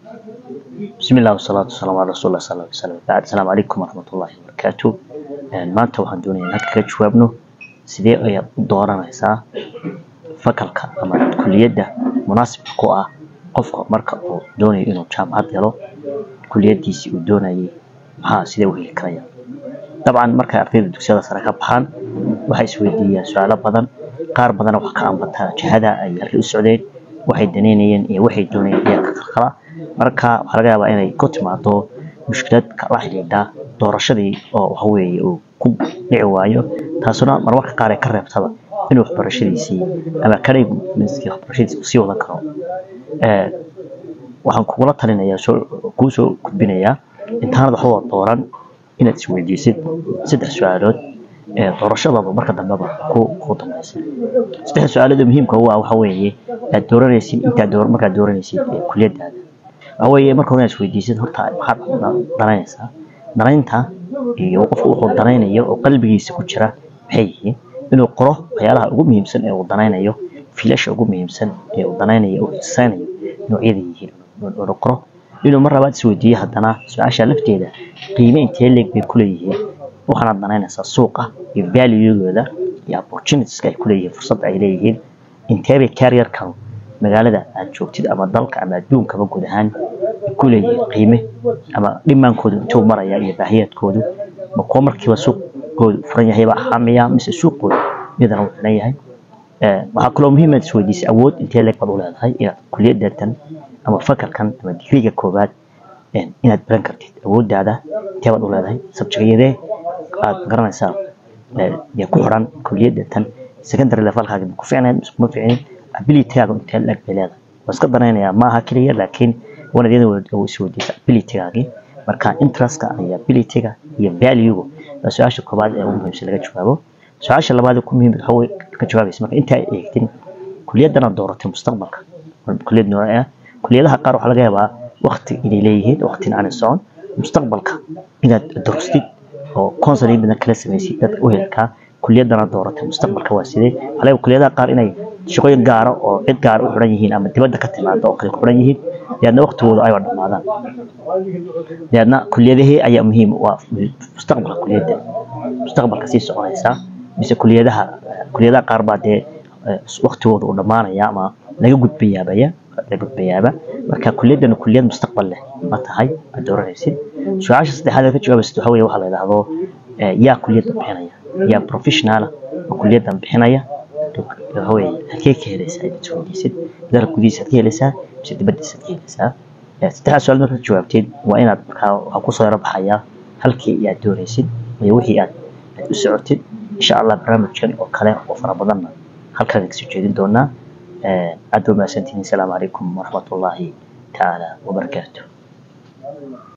بسم الله والصلاة والسلام على رسول الله صلى الله عليه وسلم بعد السلام عليكم ورحمة الله وبركاته maanta waxaan doonaya inaad kaga jawaabno sidee ayaad u dooranaysaa fakalka ama kuliyadda munaasibka ku ah qofka marka uu doonayo inuu jaamacad helo kuliyadiisii uu doonayay maxaa sidee u heli karaya dabcan markay ardayda dugsiyada sare ka baxaan waxay isweydiiyaan su-aalo badan qaar badana wax ka ambataa jihada ay halkay u socdeen waxay daneynayeen iyo waxay doonayeen ayaa ka qalqala marka waxaa laga yaabaa inay ku timaado mushkilad la xidhiidha doorashadii oo waxa weeye uu ku dhici waayo taasuna marmarka qaar ay ka reebtaba inuu waxbarashadiisii ama academickii waxbarashadiisii sii wadan karo waxaan kugula talinayaa soo kuu soo gudbinayaa intaanad waxba dooran inaad isweydiisid saddex su-aalood ee doorashadaba marka dambeba ku ku dambaysa saddex su-aalood oo muhiimka u ah waxa weeye aad dooranaysid intaad door markaad dooranaysid kuliyadaada waxa weeye marka hore inaad isweydiisid horta maxaad danaynaysaa danaynta iyo qofku wuxuu danaynayo oo qalbigiisa ku jira maxay yihiin inuu qoro waxyaalaha ugu muhiimsan ee uu danaynayo fiilasha ugu muhiimsan ee uu danaynayo uu xisaynayo noocyada yihiin inuu qoro inuu mar labaad isweydiiyo haddana su-aasha lafteeda qiime intee leeg bay kuleeyihiin waxaanaad danaynaysaa suuqa iyo valuegooda iyo opportunitieska ay kuleeyihiin fursadda ay leeyihiin inteebay carrierkan magaalada aad joogtid ama dalka ama adduunkaba guud ahaan kuleeyihiin qiime ama dhimaankoodu intuu maraya iyo baahiyaadkoodu ma kuwa markiiba suuqoodu furan yahayba ahaamaya mise suuqoodu iyadana uu xiran yahay waxaa kaloo muhiim aad isweydiisay awood intee leeg baad u leedahay inaad kuliyadatan ama fakalkan ama digriga koobaad inaad baran kartid awooddaada intee baad u leedahay sabjigayadee aad garanaysaa yaa ku xiran kuliyadatan secondary levelkaaga ma ku ficnayd mise kuma ficnin abilitygaaga intee leeg bay leedahay waa iska danaynayaa maaha keliya laakiin waana iyada isweydiisa abilitygaagii marka interestka iyo abilityga iyo valuega waa su-aasha koobaad ee ugu muhiimsan laga jawaabo su-aasha labaad ee ku muhiim waxa ka jawaabaysa marka intaa eegtin kuliyadana dooratay mustaqbalka kuliyad nooc ah kuliyadaha qaar waxaa laga yaabaa waqti inay leeyihiin waqtina aanay socon mustaqbalka inaad durustid oo counseling badan kala samaysid dadka u helkaa kuliyadana dooratay mustaqbalka waa sidee waxaa laga kuliyadaha qaar inay shaqooyin gaara oo cid gaara u xiran yihiin ama dibadda ka timaada oo kale ku xiran yihiin deedna waqtigooda ayba dhammaadaan deedna kuliyadahee ayaa muhiim waa mustaqbalka kuliyadda mustaqbalka sii soconaysaa mise kuliyadaha kuliyadaha qaar baa dee waqtigooda uu dhammaanaya ama laga gudbayaabaya laga gudbayaaba marka kuliyadana kuliyad mustaqbal leh ma tahay aad dooranaysid su-aasha saddexaad ee ka jawaabaysid waxa weeye waxa la yidhaahdo yaa kuliyadda bixinaya yaa professionala oo kuliyaddan bixinaya waxa weeye halkee ka helaysaa inaad isweydiisid dalka gudihiisa ad ka helaysaa mise dibaddiisa ad ka helaysaa saddexdaas su-aal markaad jawaabteed waa inaad markaa waxaa kusoo yaro baxayaa halkii aad doonaysid iyo wixii aad aad u socotid insha allah barnaamijkan oo kale oo fara badanna halkaan kasoo jeedin doonaa aad ba mahadsantihiin asalaamu calaykum waraxmatullaahi tacaala wabarakaatu